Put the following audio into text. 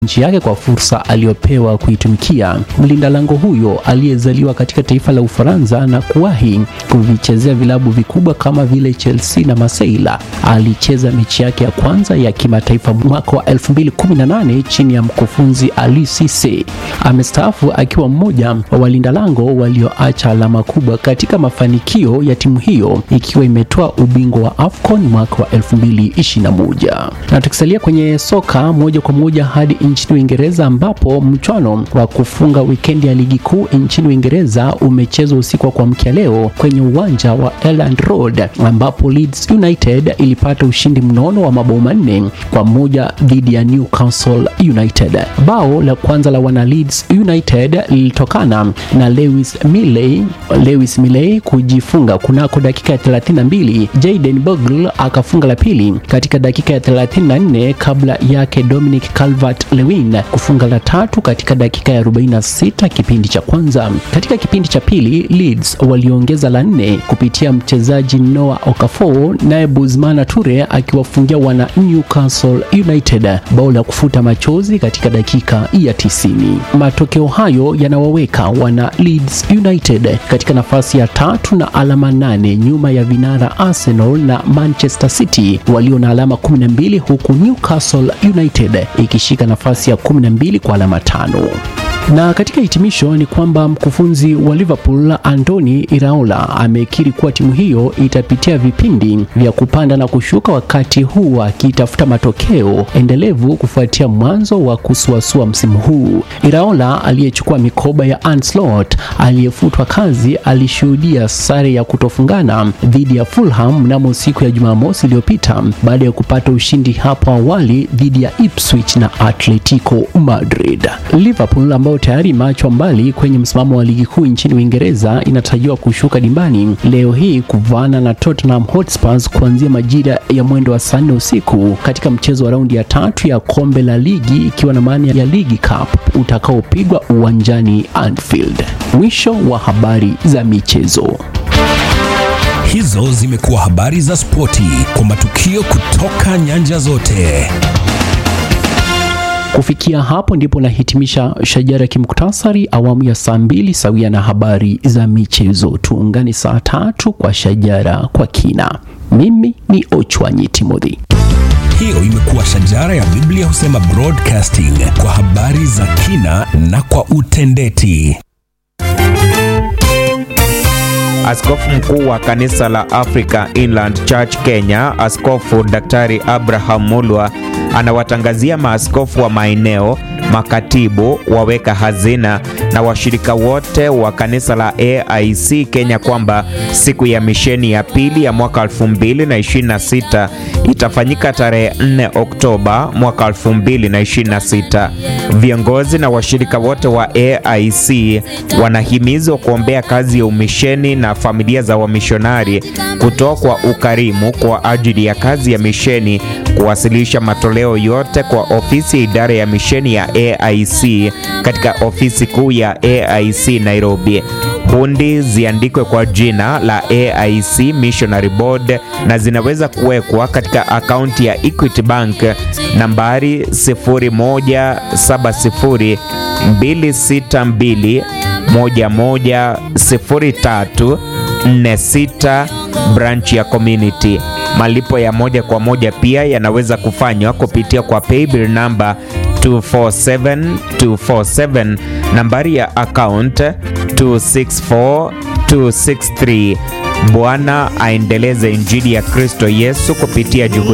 nchi yake kwa fursa aliyopewa kuitumikia. Mlinda lango huyo aliyezaliwa katika taifa la Ufaransa na kuwahi kuvichezea vilabu vikubwa kama vile Chelsea na Marseille alicheza mechi yake ya kwanza ya kimataifa mwaka wa 2018 chini ya mkufunzi Ali Cisse. Amestaafu akiwa mmoja wa walinda lango walioacha alama kubwa katika mafanikio ya timu hiyo ikiwa imetoa ubingwa wa AFCON mwaka wa 2021. Na tukisalia kwenye soka moja kwa moja hadi nchini Uingereza ambapo mchwano wa kufunga wikendi ya ligi kuu nchini Uingereza umechezwa usiku wa kuamkia leo kwenye uwanja wa Elland Road ambapo Leeds United ilipata ushindi mnono wa mabao manne kwa moja dhidi ya Newcastle United. Bao la kwanza la wana Leeds United lilitokana na Lewis Milley, Lewis Milley kujifunga kunako dakika ya 32. Jayden Bogle akafunga la pili katika dakika ya 34 kabla yake Dominic Calvert-Lewin kufunga la tatu katika dakika ya 46 kipindi cha kwanza. Katika kipindi cha pili Leeds waliongeza la nne kupitia mchezaji Noah Okafor, naye Buzmana Ture akiwafungia wana Newcastle United bao la kufuta machozi katika dakika ya 90. Matokeo hayo yanawaweka wana Leeds United katika nafasi ya tatu na alama nane nyuma ya vinara Arsenal na Manchester City walio na alama 12 huku Newcastle United ikishika nafasi ya 12 kwa alama tano. Na katika hitimisho ni kwamba mkufunzi wa Liverpool Andoni Iraola amekiri kuwa timu hiyo itapitia vipindi vya kupanda na kushuka wakati huu akitafuta matokeo endelevu kufuatia mwanzo wa kusuasua msimu huu. Iraola aliyechukua mikoba ya Arne Slot aliyefutwa kazi alishuhudia sare ya kutofungana dhidi ya Fulham mnamo siku ya Jumamosi iliyopita baada ya kupata ushindi hapo awali dhidi ya Ipswich na Atletico Madrid. Liverpool ambao tayari imeachwa mbali kwenye msimamo wa ligi kuu nchini Uingereza inatarajiwa kushuka dimbani leo hii kuvaana na Tottenham Hotspurs kuanzia majira ya mwendo wa saa nne usiku katika mchezo wa raundi ya tatu ya kombe la ligi ikiwa na maana ya Ligi Cup utakaopigwa uwanjani Anfield. Mwisho wa habari za michezo. Hizo zimekuwa habari za spoti kwa matukio kutoka nyanja zote. Kufikia hapo ndipo nahitimisha shajara kimuktasari awamu ya saa mbili sawia na habari za michezo. Tuungane saa tatu kwa shajara kwa kina. Mimi ni Ochwanyi Timothy. Hiyo imekuwa shajara ya Biblia husema broadcasting kwa habari za kina na kwa utendeti. Askofu mkuu wa kanisa la Africa Inland Church Kenya, Askofu Daktari Abraham Mulwa anawatangazia maaskofu wa maeneo, makatibu, waweka hazina na washirika wote wa kanisa la AIC Kenya kwamba siku ya misheni ya pili ya mwaka 2026 itafanyika tarehe 4 Oktoba mwaka 2026. Viongozi na washirika wote wa AIC wanahimizwa kuombea kazi ya umisheni na familia za wamishonari, kutoa kwa ukarimu kwa ajili ya kazi ya misheni, kuwasilisha matoleo yote kwa ofisi ya idara ya misheni ya AIC katika ofisi kuu ya AIC Nairobi. Hundi ziandikwe kwa jina la AIC Missionary Board na zinaweza kuwekwa katika akaunti ya Equity Bank nambari 0170 262 110346 branch ya community. Malipo ya moja kwa moja pia yanaweza kufanywa kupitia kwa paybill namba 247247 nambari ya account 264263. Bwana aendeleze injili ya Kristo Yesu kupitia juhudi